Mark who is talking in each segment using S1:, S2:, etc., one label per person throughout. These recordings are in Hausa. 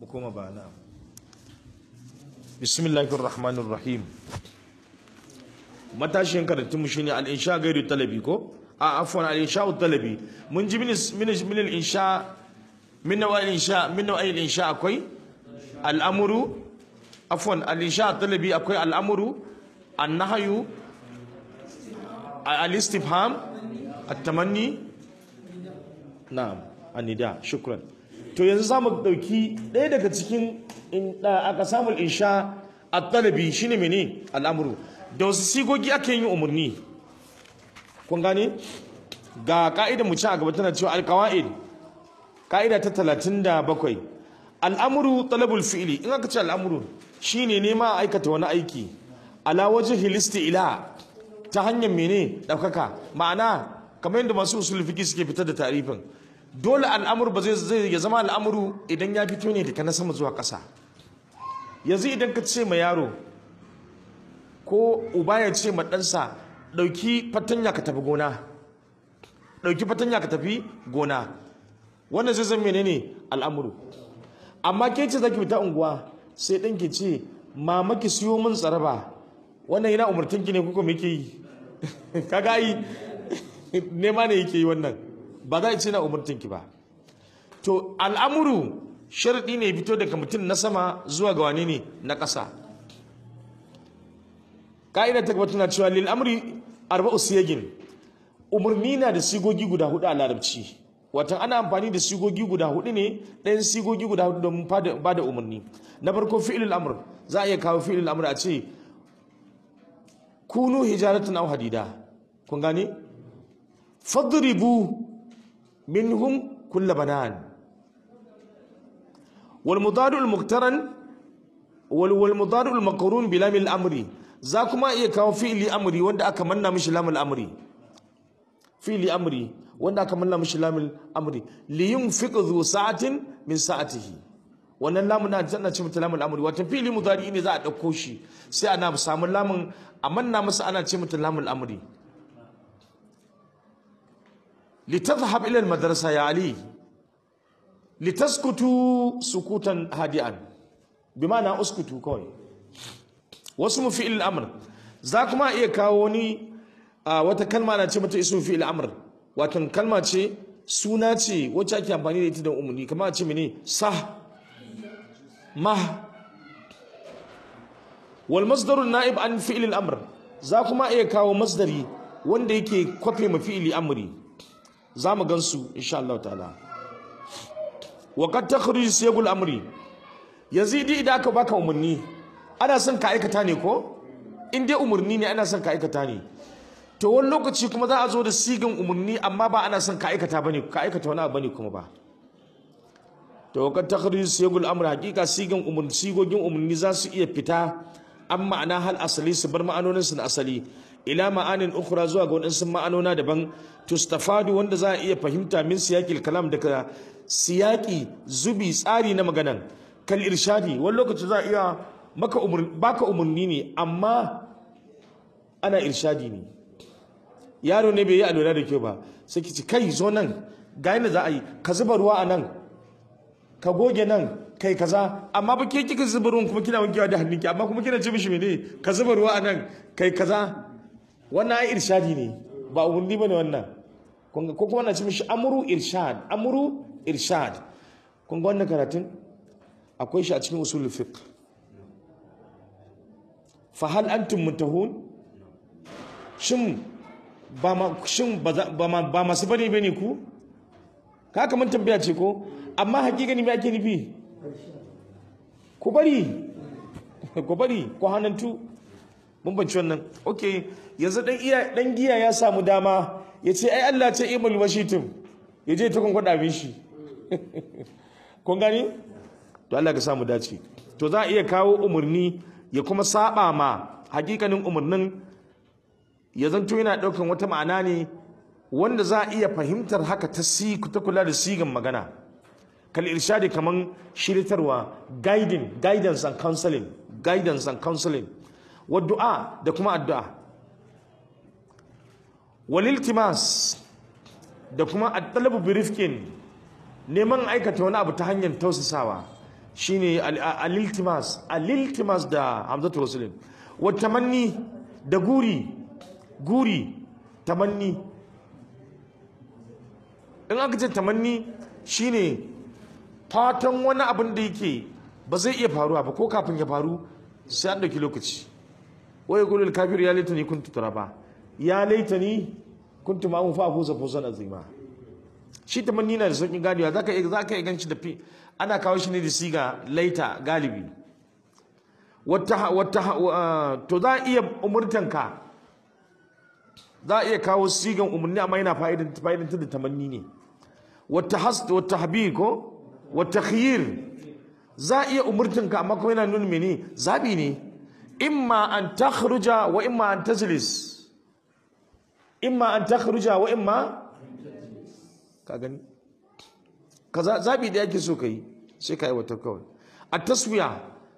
S1: koma ba na bismillahir rahmanir rahim matashin karatun mu shine al-insha gairu talabi ko a afwan al-insha talabi mun ji min min min al-insha min nawa al-insha min nawa al-insha akwai al-amru afwan al-insha talabi akwai al-amru an-nahyu al-istifham at-tamanni na'am anida shukran to yanzu zamu dauki ɗaya daga cikin aka samu insha at-talabi shine mene al'amru da wasu sigogi ake yin umarni kun gane ga ka'ida mu ci a gaba tana cewa al-qawaid ka'ida ta 37 al'amru talabul fi'li in aka ce al'amru shine nema aikata wani aiki ala wajhi ila ta hanyar mene daukaka ma'ana kamar yadda masu usul fiqi suke fitar da tarifin dole al'amuru ba zai ya zama al'amuru idan ya fito ne daga na sama zuwa ƙasa yanzu idan ka ce ma yaro ko uba ya ce ma ɗansa ɗauki fatanya ka tafi gona ɗauki fatanya ka tafi gona wannan zai zama menene al'amuru amma ke ce zaki fita unguwa sai ɗan ki ce mama ki siyo min tsaraba wannan yana umartinki ne kuka me ke yi kaga yi nema ne yake yi wannan ba za a ce na umartinki ba to al'amuru sharaɗi ne fito daga mutum na sama zuwa ga wane ne na ƙasa ka'ida ta gaba tana cewa lil amri arba'u siyagin umarni na da sigogi guda hudu a larabci watan ana amfani da sigogi guda hudu ne ɗayan sigogi guda hudu domin ba da umarni na farko fi'ilul amr za a iya kawo fi'ilul amr a ce kunu hijaratan aw hadida kun gane fadribu منهم كل بنان والمضارع المقترن والمضارع المقرون بلام الامر زاكما iya kawo fi'li amri wanda aka manna mishi lamul amri fi'li amri wanda aka manna mishi lamul amri li yunfiq dhu sa'atin min sa'atihi wannan lamun na tana ce mata lamul amri wato fi'li mudari ne za a dauko shi sai ana samu lamun a manna masa ana ce mata lamul amri لتذهب إلى المدرسة يا علي لتسكتوا سكوتا هادئا بمعنى اسكتوا كوي واسم فعل الأمر ذاك ما إيه كاوني wata kalma na ce mata isu fi'il amr wato kalma ce suna ce wacce ake amfani da ita da umarni kamar a ce mene sah mah wal masdaru na'ib an fi'il amr za kuma iya kawo masdari wanda yake kwafe ma fi'ili amri za mu gansu insha Allah ta'ala wa qad takhruju siyagul amri yazidi idan aka baka umarni ana son ka aikata ne ko in dai umarni ne ana son ka aikata ne to wani lokaci kuma za a zo da sigan umarni amma ba ana son ka aikata bane ka aikata wani abu bane kuma ba to wa qad takhruju siyagul amri hakika sigan umarni sigogin umarni za su iya fita an ma'ana hal asali su bar ma'anonin su na asali ila ma'anin ukhra zuwa ga wadansu ma'anona daban tustafadu wanda za a iya fahimta min siyaqil kalam daga siyaqi zubi tsari na maganan kal irshadi wani lokaci za a iya maka umur baka umurni ne amma ana irshadi ne yaro ne bai yi alwala da kyau ba sai ki ci kai zo nan ga yadda za a yi ka zuba ruwa a nan ka goge nan kai kaza amma ba ke kika zuba ruwan kuma kina wankewa da hannunki amma kuma kina ce mishi mene ka zuba ruwa a nan kai kaza wannan ai irshadi ne ba umarni bane wannan ko kuma na ce mishi amru irshad amru irshad kun ga wannan karatun akwai shi a cikin usulul fiqh fa hal antum muntahun shin ba ma shin ba ma ba masu bane bane ku ka mun tambaya ce ko amma hakikani me ake nufi ku bari ku bari ku hanantu mun banci wannan okay yanzu dan iya dan giya ya samu dama ya ce ai Allah ce imul washitum ya je ta kunkwada bin shi kun gani to Allah ka samu dace to za a iya kawo umarni ya kuma saba ma hakikanin umarnin ya zanto yana daukan wata ma'ana ne wanda za a iya fahimtar haka ta si ta kula da sigan magana kal irshadi kaman shiritarwa guiding guidance and counseling guidance and counseling wa du'a da kuma addu'a waliltimas da kuma at-talabu bi rifqin neman aikata wani abu ta hanyar tausasawa shine al-iltimas al-iltimas da hamzatul waslin wa tamanni da guri guri tamanni in aka ce tamanni shine fatan wani abin da yake ba zai iya faruwa ba ko kafin ya faru sai an dauki lokaci wai yaqulu al-kafir ya laitani kuntu turaba ya laitani kuntu ma'un fa afuza fawzan azima shi tamanni na da sauƙin ganewa zaka iya zaka iya ganci da fi ana kawo shi ne da siga laita galibi wata wata to za a iya umurtanka za a iya kawo sigan umarni amma yana fa'idan fa'idan da tamanni ne wata has wata habir ko wata khiyir za a iya umurtanka amma kuma yana nuna mene zabi ne imma an takhruja wa imma an tajlis imma an takhruja wa imma ka gani kaza zabi da yake so kai sai ka aiwatar kawai a taswiya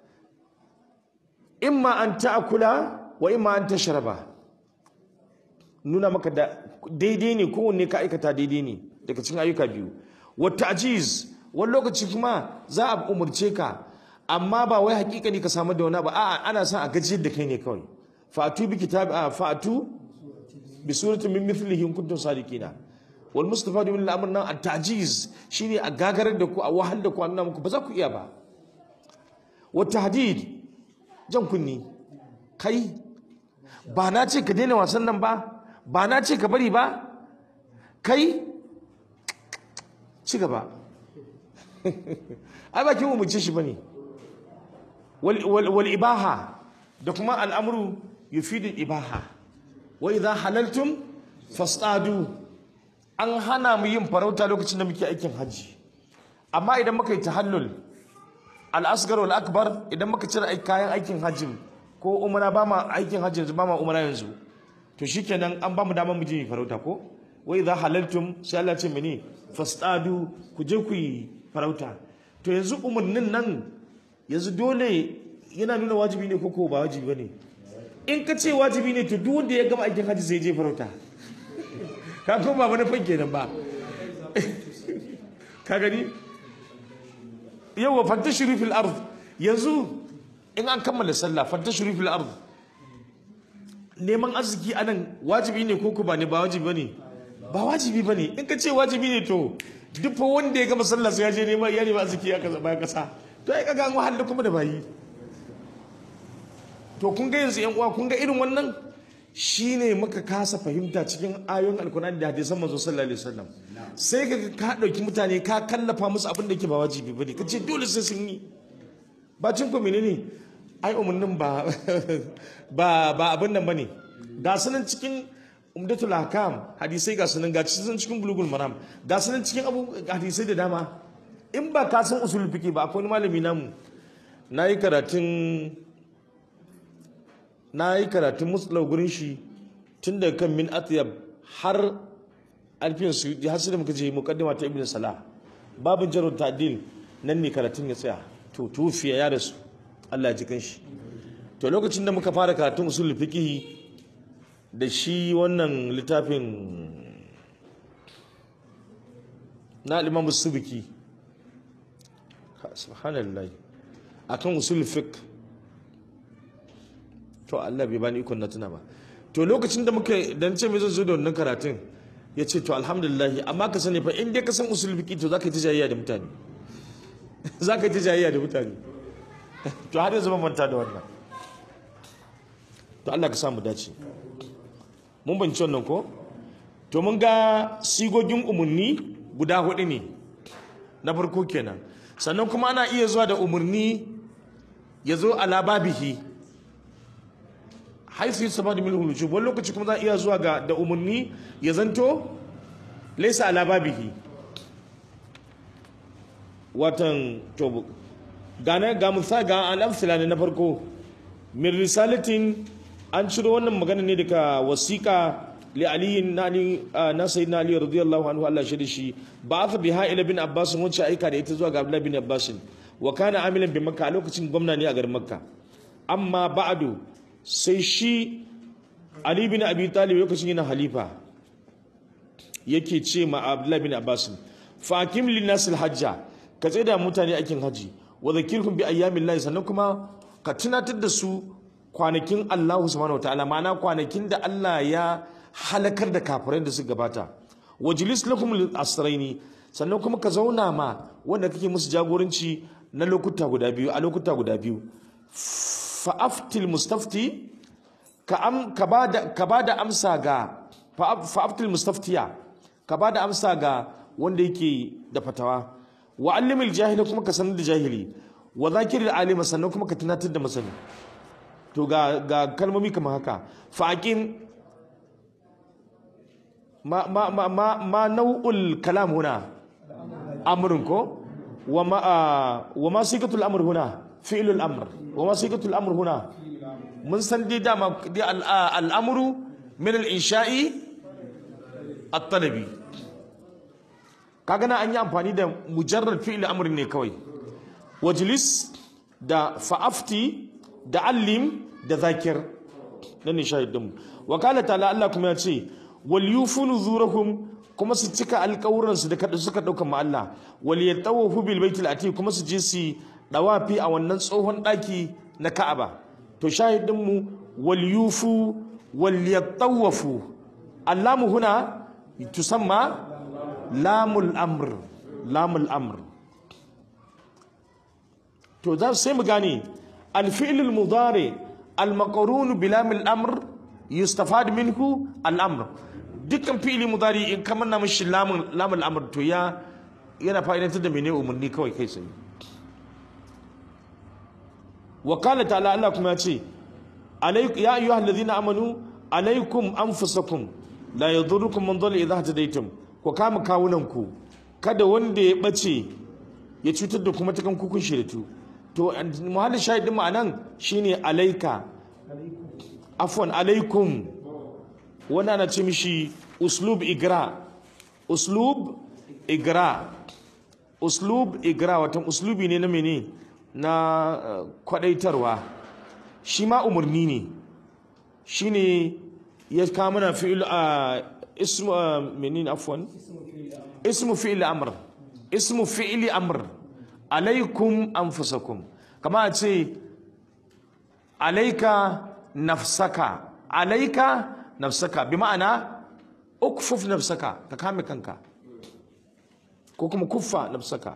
S1: imma an ta'kula wa imma an tashraba nuna maka da daidai ne kowanne ka aikata daidai ne daga cikin ayyuka biyu wa ta'jiz wani lokaci kuma za a umurce ka amma ba wai hakika ne ka samu da wani ba a'a ana son a gajiyar da kai ne kawai fa'atu bi kitab fa'atu bi suratin min mithlihi in kuntum sadiqina wal mustafadu min al-amr nan at-ta'jiz shine a gagarar da ku a wahal da ku annuna muku ba za ku iya ba wa tahdid jan kunni kai ba na ce ka daina wasan nan ba ba na ce ka bari ba kai ci gaba ai ba kin umurce shi bane wal wal ibaha da kuma al'amru yufidu ibaha wa idha halaltum fastadu an hana mu yin farauta lokacin da muke aikin hajji amma idan muka yi tahallul al-asghar wal akbar idan muka cire kayan aikin hajji ko umra ba ma aikin hajji yanzu ba ma umra yanzu to shikenan an ba mu damar mu je farauta ko wa idha halaltum sai Allah ce mene fastadu ku je ku yi farauta to yanzu umurnin nan yanzu dole yana nuna wajibi ne ko ko ba wajibi bane in ka ce wajibi ne to duk wanda ya gama aikin hajji zai je farauta ka ko ba wani fan kenan ba ka gani yawa fantashiri fil ard yanzu in an kammala sallah fantashiri fil ard neman arziki anan wajibi ne ko ko ba ne ba wajibi bane ba wajibi bane in ka ce wajibi ne to duk fa wanda ya gama sallah sai ya je neman ya nema arziki ya kaza bayan kasa to ai kaga an wahala kuma da bayi to kun ga yanzu yan uwa kun ga irin wannan shine muka kasa fahimta cikin ayoyin alkur'ani da hadisan manzo sallallahu alaihi wasallam sai ka ka dauki mutane ka kallafa musu abin da yake ba wajibi bane kace dole sai sun yi ba cin ko menene ai umarnin ba ba ba abin nan bane ga sunan cikin umdatul hakam hadisai ga sunan ga cikin cikin bulugul maram ga sunan cikin abu hadisai da dama in ba ka san usul fiqi ba akwai malami namu nayi karatun na yi karatun musulau gurin shi tun daga kan min atyab har alfiyan su har sai da muka je muqaddima ta ibn salah babin jarud ta'dil nan ne karatun ya tsaya to tufiya ya rasu Allah ya ji kanshi to lokacin da muka fara karatun usul fiqh da shi wannan littafin na Imam Subki subhanallah akan usul fiqh to Allah bai bani ikon na tuna ba to lokacin da muka dan ce mai zan zo da wannan karatun ya ce to alhamdulillah amma ka sani fa in dai ka san usul fiqi to zaka yi tijayya da mutane zaka yi tijayya da mutane to har yanzu ban manta da wannan to Allah ka sa mu dace mun banci wannan ko to mun ga sigogin umarni guda hudu ne na farko kenan sannan kuma ana iya zuwa da umarni ya zo ala babihi haisu yi sama da milhul wujub wani lokaci kuma za a iya zuwa ga da umarni ya zanto laisa ala babihi watan to gane ga musa ga al'amsila ne na farko min risalatin an ciro wannan magana ne daga wasiƙa li aliyin na ali na sayyidina ali radiyallahu anhu Allah shi da shi ba fa biha ila bin abbas wacce aika da ita zuwa ga abdullah bin abbas wa kana amilan bi makka a lokacin gwamna ne a garin makka amma ba'du sai shi Ali bin Abi Talib lokacin yana halifa yake ce ma Abdullah bin Abbas fakim lin nasil hajja ka da mutane aikin haji wa zakirhum bi ayyamillahi sannan kuma ka tunatar da su kwanakin Allah subhanahu wataala ma'ana kwanakin da Allah ya halakar da kafirai da su gabata wajlis lakum lil asraini sannan kuma ka zauna ma wanda kake musu jagoranci na lokuta guda biyu a lokuta guda biyu fa aftil mustafti ka am ka bada ka bada amsa ga fa aftil mustaftiya ka bada amsa ga wanda yake da fatawa wa allimil jahili kuma ka sanar da jahili wa zakiril alima sannan kuma ka tunatar da masani to ga ga kalmomi kamar haka fa aqim ma ma ma ma, ma nau'ul kalam huna amrun ko wa ma wa ma sigatul amr huna fi'lul amr wa ma sigatul amr huna mun san dai dama dai al'amru min al-insha'i at-talabi kaga na an yi amfani da mujarrad fi'l amr ne kawai wajlis da fa'afti da allim da zakir nan ne shahidin wa qala ta'ala Allah kuma ya ce wal yufu nuzurahum kuma su cika alƙawuran su da kada suka dauka ma Allah wal yatawafu bil baitil atiq kuma su je su dawafi a wannan tsohon daki na Ka'aba to shahidin mu wal yufu wal yatawafu allamu huna tusamma lamul amr lamul amr to za sai mu gane الفعل المضارع المقرون بلام الامر يستفاد منه الامر dukkan fi'ili mudari in kamar na mishi lamun lamun amr to ya yana fa'idantar da mene umarni kawai kai sai wa qala ta'ala Allah kuma ya ce alaykum ya ayyuhal ladhina amanu alaykum anfusakum la yadurrukum man dhalla idha hadaytum ku kama kawunan ku kada wanda ya bace ya cutar da kuma takan kukun shiritu to muhallin shahidin ma'anan shine alaika afwan alaikum wannan ana ce mishi uslub igra uslub igra uslub igra watan uslubi ne na mene na kwadaitarwa shi ma umarni ne shine ya kama na fi'il a ismu menene afwan ismu fi'il amr ismu fi'il amr alaikum anfusakum kama a ce alaika nafsaka alaika nafsaka bi ma'ana ukfuf nafsaka ka kame kanka ko kuma kuffa nafsaka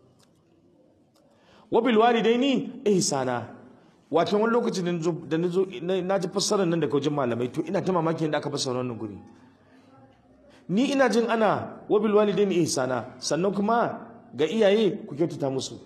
S1: wa bil walidaini ihsana wato wani lokaci da nazo na ji fassarar nan daga wajen malamai to ina ta mamakin da aka fassara wannan guri ni ina jin ana wa bil walidaini ihsana sannan kuma ga iyaye ku kyautata musu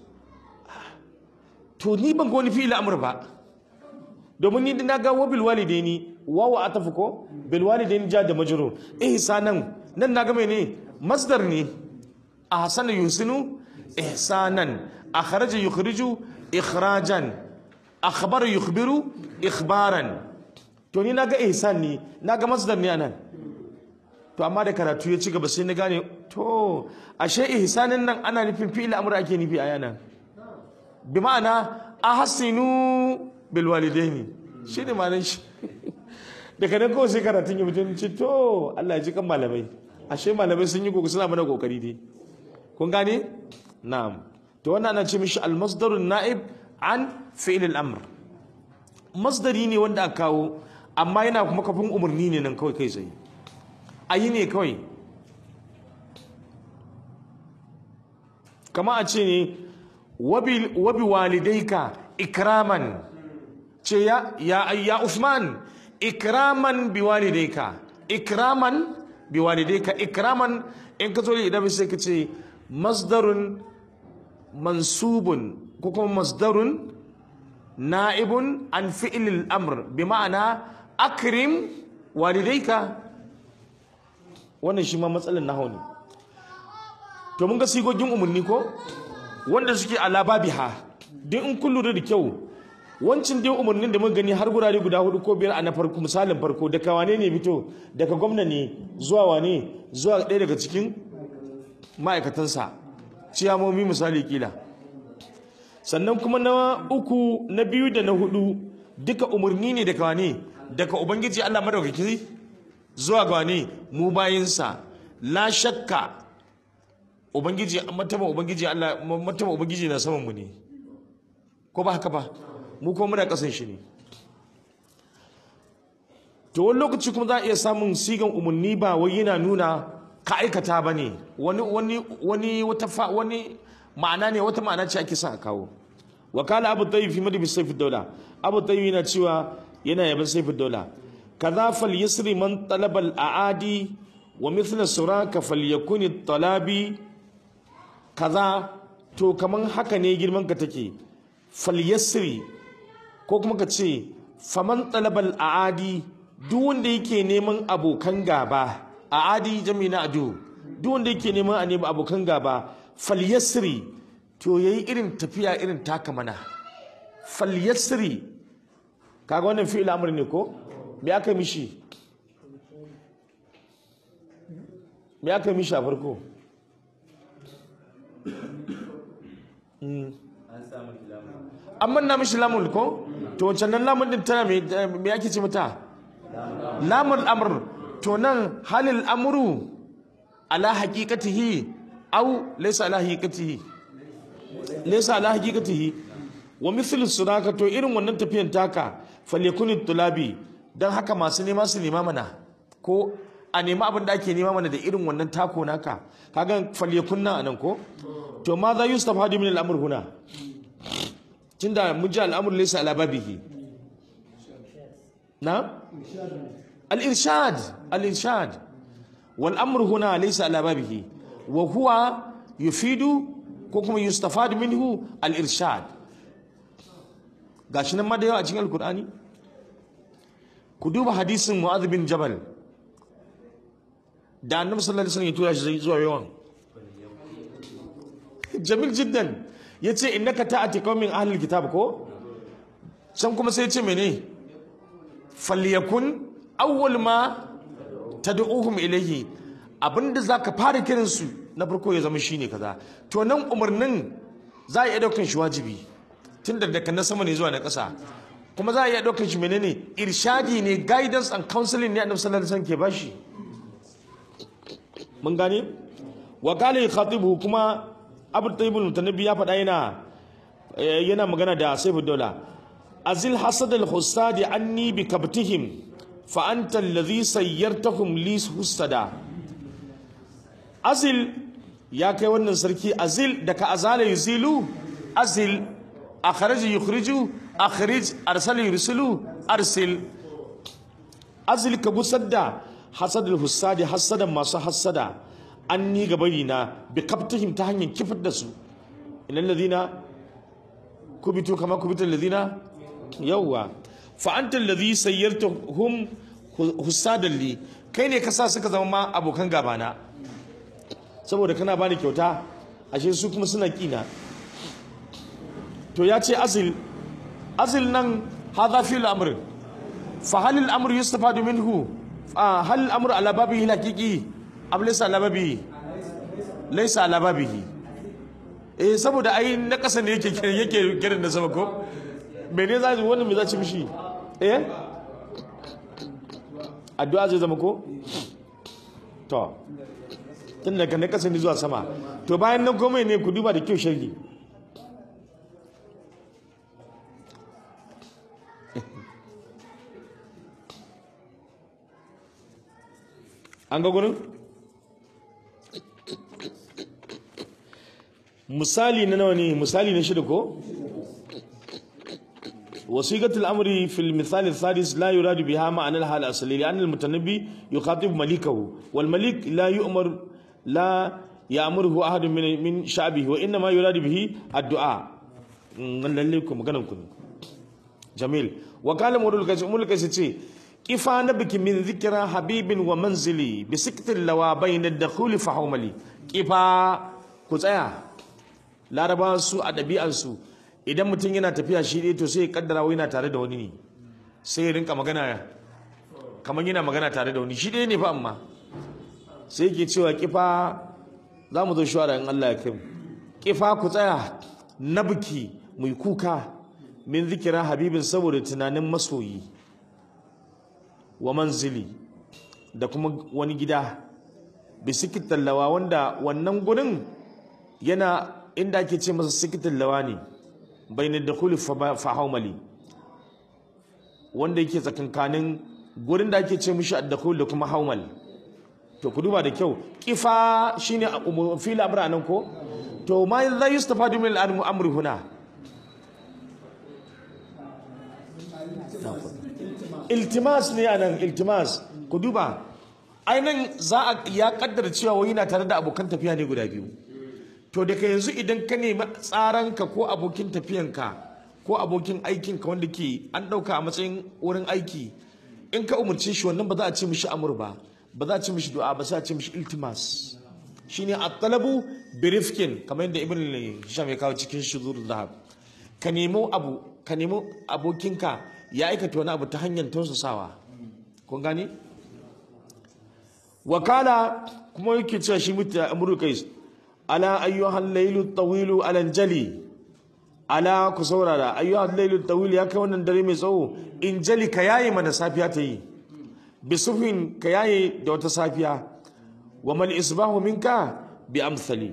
S1: to ni ban ga wani fi'il amr ba domin ni na ga wabil walidaini wawa atafu ko bil walidaini ja da majrur ihsanan nan na ga mene masdar ne ahsana yusinu ihsanan akhraja yukhriju ikhrajan akhbara yukhbiru ikhbaran to ni na ga ihsan ne na ga masdar ne anan to amma da karatu ya ci gaba sai na gane to ashe ihsanin nan ana nufin fi'il amr ake nufi a yana bi ma'ana ahsinu bil walidaini shine ma'anar shi daga nan kawai sai karatun ya mutum ce to Allah ya ji kan malamai ashe malamai sun yi kokari suna mana kokari dai kun gane na'am to wannan ana ce mishi al masdarun na'ib an fi'il al amr masdari ne wanda aka kawo amma yana kuma kafin umarni ne nan kawai kai tsaye ayi ne kawai kama a ce ne wabi walidaika ikraman ce ya ya ya Uthman ikraman bi walidaika ikraman bi walidaika ikraman in ka zo da idan sai ka ce masdarun mansubun ko kuma masdarun na'ibun an fi'lil amr bi ma'ana akrim walidaika wannan shi ma matsalar nahawu ne to mun ga sigogin umarni ko wanda suke ala babiha duk in kun lura da kyau wancin dai umarnin da muka gani har gurare guda hudu ko biyar a na farko misalin farko daga wane ne fito daga gwamna ne zuwa wane zuwa ɗaya daga cikin ma'aikatansa ciyamomi misali kila sannan kuma na uku na biyu da na hudu duka umarni ne daga wane daga ubangiji Allah madaukaki zuwa ga wane mu bayinsa la shakka ubangiji matama ubangiji Allah matama ubangiji na saman mu ne ko ba haka ba mu kuma muna kasan shi ne to wani lokaci kuma za a iya samun sigan umarni ba wai yana nuna ka aikata ba ne wani wani wani wata fa wani ma'ana ne wata ma'ana ce ake sa a kawo wakala abu tayyib fi madbi sayf daula abu tayyib yana cewa yana yaban sayf daula kaza fal yasri man talaba al aadi wa mithla suraka falyakun at talabi kaza to kaman haka ne girman ka take fal yasri ko kuma ka ce faman talaba al aadi duk wanda yake neman abokan gaba aadi jami na adu duk wanda yake neman a nemi abokan gaba fal yasri to yayi irin tafiya irin taka mana fal yasri kaga wannan fi'il amr ne ko me aka mishi me aka mishi a farko amma na mishi lamun ko to wancan nan lamun din tana me me ake ce mata lamun amr to nan halil amru ala haqiqatihi aw laysa ala haqiqatihi laysa ala haqiqatihi wa mithlu sunaka to irin wannan tafiyan taka falyakun tulabi dan haka masu nema su nema mana ko a nema abin da ake nema mana da irin wannan tako naka kaga falyakun nan anan ko to ma za yustafadu min al-amr huna tunda mun ji al-amr laysa ala babihi na al-irshad al-irshad wal amr huna laysa ala babihi wa huwa yufidu ko kuma yustafadu minhu al-irshad gashi nan ma da yawa a cikin alkur'ani ku duba hadisin mu'adh bin jabal da annabi sallallahu alaihi wasallam ya tura shi zuwa yawan jamil jiddan yace innaka ta'ati qaumin ahlul kitab ko can kuma sai yace mene falyakun awwal ma tad'uhum ilayhi abinda zaka fara kiransu na farko ya zama shine kaza to nan umarnin za a iya daukan shi wajibi tun da daga na sama ne zuwa na ƙasa kuma za a iya ɗaukar shi menene irshadi ne guidance and counseling ne annabi sallallahu alaihi wasallam ke bashi mun gane wa qala khatibu kuma abu tayyibul mutanabi ya faɗa yana yana magana da sayfu daula azil hasad al husadi anni bi kabtihim fa anta alladhi sayyartahum li husada azil ya kai wannan sarki azil da ka azala yuzilu azil akhraj yukhriju akhrij arsala yursilu arsil azil ka busadda hasadul husadi hasadan masu hasada an ni gabari na bi kaftihim ta hanyar kifar da su inal ladina kubitu kama kubitul ladina yawwa fa anta alladhi sayyartahum husadan li kai ne ka sa suka zama ma abokan gabana saboda kana bani kyauta ashe su kuma suna kina to ya ce azil azil nan hadha fi al-amr fa hal al-amr yustafadu minhu hal al-amr ala babihi haqiqi am laysa ala babihi laysa ala babihi eh saboda ai na kasa ne yake yake kiran da sama ko mene za wannan me za ci mishi eh addu'a zai zama ko to tun daga na kasa ne zuwa sama to bayan nan komai ne ku duba da kyau sharhi an ga gurin misali na nawa ne misali na shida ko وصيغة الأمر في المثال الثالث لا يراد بها معنى الحال الأصلي لأن المتنبي يخاطب مليكه والملك لا يؤمر لا يأمره أحد من من شعبه وإنما يراد به الدعاء لكم مغنمكم جميل وقال مولى الكيس كيف نبك من ذكرى حبيب ومنزلي بسكت اللوا بين الدخول فحوملي كيف كتايا لا ربا سوء أدبي أنسو idan mutum yana tafiya shi ɗaya to sai ya kaddara wai yana tare da wani ne sai ya rinka magana kamar yana magana tare da wani shi ɗaya ne fa amma sai yake cewa kifa za mu zo shawara in Allah ya kai mu kifa ku tsaya na biki mai kuka min zikira habibin saboda tunanin masoyi wa manzili da kuma wani gida bisikin tallawa wanda wannan gurin yana inda ake ce masa sikitin lawa ne bainar da kuli fa haumali wanda yake tsakankanin gurin da ake ce mishi addakul da kuma haumal to ku duba da kyau kifa shine fil amra nan ko to ma za yustafadu min al-amri huna iltimas ne anan iltimas ku duba ainihin za a ya kaddara cewa wani na tare da abokan tafiya ne guda biyu to daga yanzu idan ka nemi tsaranka ko abokin tafiyanka ko abokin aikinka wanda ke an ɗauka a matsayin wurin aiki in ka umarce shi wannan ba za a ce mishi amur ba ba za a ce mishi du'a ba za a ce mishi iltimas shine at-talabu bi rifkin kamar yadda ibn hisham ya kawo cikin shuzur zahab ka nemo abu ka nemo abokinka ya aikata wani abu ta hanyar tausasawa kun gane wakala kuma yake cewa shi mutu amru kais ala ayyuhal laylu tawilu alanjali ala ku saurara ayyuhal laylu tawil ya kai wannan dare mai tsawo in jali ka yaye mana safiya ta yi bisufin ka yaye da wata safiya wa mal isbahu minka bi amsali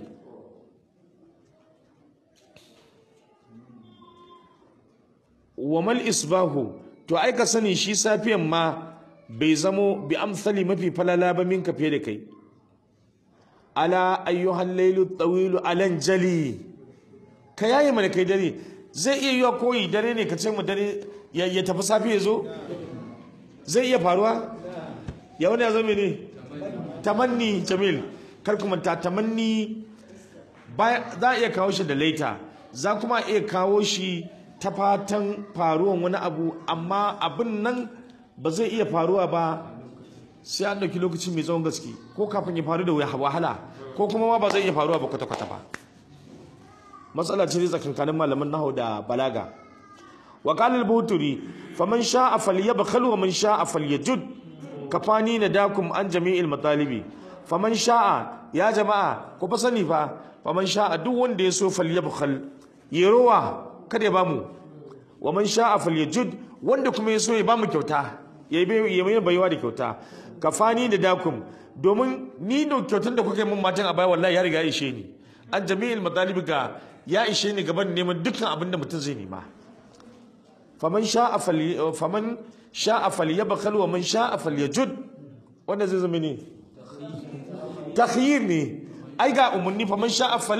S1: wa mal isbahu to ai ka sani shi safiyan ma bai zamo bi amsali mafi falala ba minka fiye da kai ala ayyuhal laylu tawilu alan jali ka yaye mana kai dare zai iya yiwa koyi dare ne ka ce mu dare ya tafi safi ya zo zai iya faruwa ya wani ya zama ne tamanni jamil kar kuma ta tamanni za a iya kawo shi da laita za kuma iya kawo shi ta fatan faruwan wani abu amma abin nan ba zai iya faruwa ba sai an ɗauki lokaci mai tsawon gaske ko kafin ya faru da wahala ko kuma ma ba zai iya faruwa ba kwata-kwata ba matsala ce tsakankanin malaman nahu da balaga wa qala al-buturi faman sha'a falyabkhal wa man sha'a falyajud kafani nadakum an jami'il matalibi faman sha'a ya jama'a ku fa sani fa faman sha'a duk wanda ya so falyabkhal yerowa kada ya bamu wa man sha'a falyajud wanda kuma ya so ya bamu kyauta ya yi mai baiwa da kyauta kafani nadakum domin ni da kyautar da kuka yi mun matan a baya wallahi ya riga ya ishe ni an jami'il matalibi ga ya ishe ni gaban neman dukkan abin da mutum zai nema faman sha'a fali faman sha'a falyabkhal wa man sha'a falyajud wanda zai zama ne takhyir ne ai ga umarni faman sha'a fal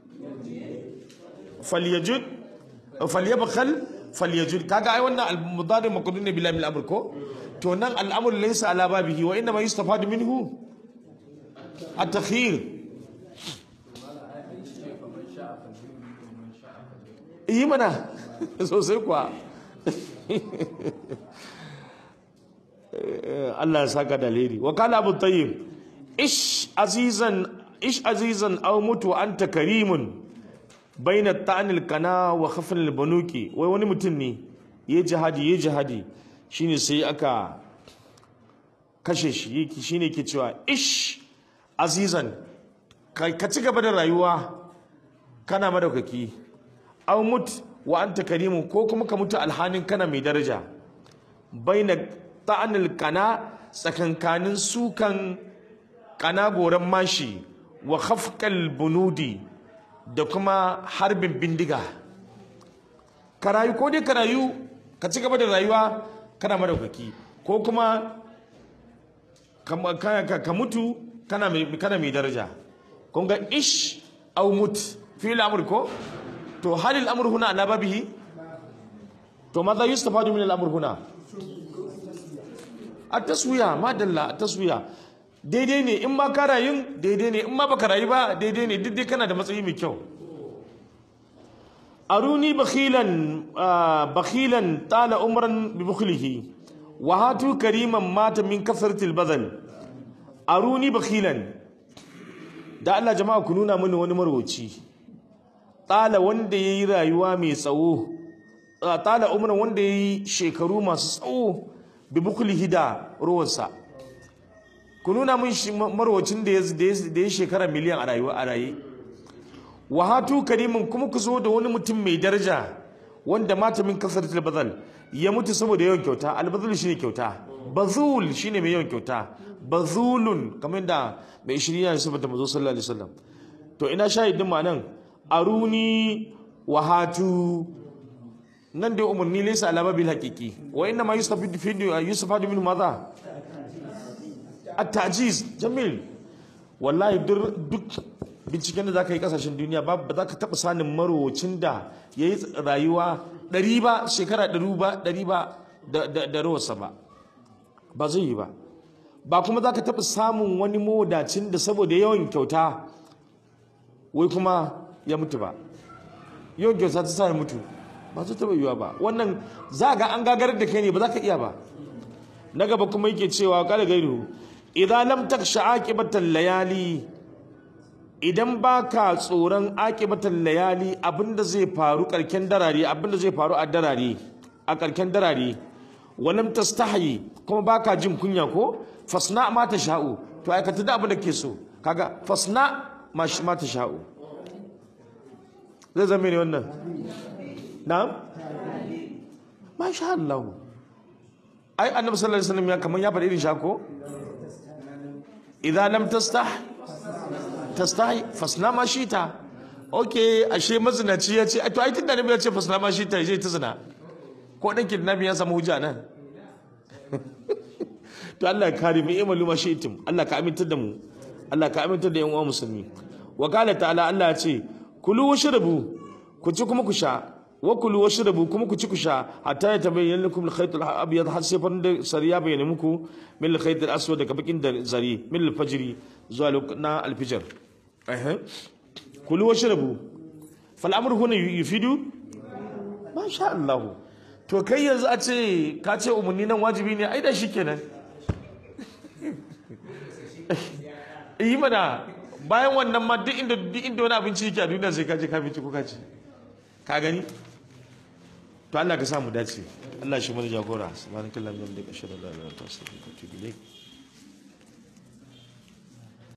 S1: falyajud falyabkhal falyajud kaga ai wannan al-mudari maqdun ne bila mil amr ko to nan al-amr laysa ala babihi wa inma yustafadu minhu at-takhyir yi mana sosai kuwa Allah ya saka dalili wa kala abu tayyib ish azizan ish azizan aw mutu anta karimun baina ta'anil kana wa khafn al banuki wai wani mutum ne yayi jihadi yayi jihadi shine sai aka kashe shi shine ke cewa ish azizan ka ci gaba da rayuwa kana madaukaki aw mut wa anta karimun ko kuma ka mutu alhanin kana mai daraja baina ta'anil kana tsakankanin sukan kana goran mashi wa khafqal bunudi da kuma harbin bindiga ka rayu ko dai ka rayu ka ci gaba da rayuwa kana madaukaki ko kuma ka mutu kana mai daraja kun ga ish au mut fi al'amur ko to hal al'amur huna ala babihi to madha yustafadu min al'amur huna at-taswiya ma dalla at-taswiya daidai ne in ma ka rayu daidai ne in ma baka rayu ba daidai ne duk dai kana da matsayi mai kyau aruni bakhilan bakhilan tala umran bi bukhlihi wa hatu kariman mata min kasratil badal aruni bakhilan da Allah jama'a ku nuna mini wani marwaci tala wanda yayi rayuwa mai tsawo tala umran wanda yayi shekaru masu tsawo bi bukhlihi da ruwansa ku nuna min marwacin da ya shekara miliyan a rayuwa a raye wa hatu karimin kuma ku zo da wani mutum mai daraja wanda mata min kasaratul bazal ya mutu saboda yawan kyauta albazul shine kyauta bazul shine mai yawan kyauta bazulun kamar da mai shirya ya sabata mazo sallallahu alaihi wasallam to ina shahidin ma nan aruni wa hatu nan dai umarni laysa alama bil haqiqi wa inna ma yustafid fi yustafad min madha at-tajiz jamil wallahi duk binciken da zaka yi kasashen duniya ba ba za ka taba sanin marowacin da yayi rayuwa ɗari ba shekara ɗari ba ɗari ba da rawarsa ba ba zai yi ba ba kuma za ka taɓa samun wani mawadacin da saboda yawan kyauta wai kuma ya mutu ba yawan kyauta ta sa ya mutu ba su taɓa yiwa ba wannan za ga an gagarar da kai ne ba za ka iya ba na gaba kuma yake cewa kada gairu idan lam taksha aqibatan layali idan baka tsoron aqibatan layali abinda zai faru karken darare abinda zai faru a darare a karken darare walam tastahi kuma baka jin kunya ko fasna ma ta sha'u to aikata da abin da ke so kaga fasna ma ma ta sha'u zai zama ne wannan na'am masha Allah ai annabi sallallahu alaihi wasallam ya kaman ya faɗi irin shako idan lam tastah tastahi fasna ma shita okay ashe mazinaci ya ce to ai tunda annabi ya ce fasna ma shita zai ta zina ko dan kidnapping ya samu hujja nan to Allah ya kare mu imalu ma shi'tum Allah ka amintar da mu Allah ka amintar da yan uwa musulmi wa qala ta'ala Allah ya ce kulu washrabu ku ci kuma ku sha wa kulu washrabu kuma ku ci ku sha hatta ya tabayyana lakum al-khayt al-abyad har sai farin da sariya bayyana muku min al-khayt al-aswad daga bakin da zari min al-fajr zuwa na al-fajr eh kulu washrabu fal amru huna yufidu ma sha Allah to kai yanzu a ce ka ce umarni nan wajibi ne ai da shi kenan yi mana bayan wannan ma duk inda duk inda wani abinci yake a duniya sai ka je ka binci ko ka ci ka gani to Allah ka sa mu dace Allah shi mana jagora subhanakallahumma wa bihamdika ashhadu an la ilaha illa anta astaghfiruka wa atubu ilayk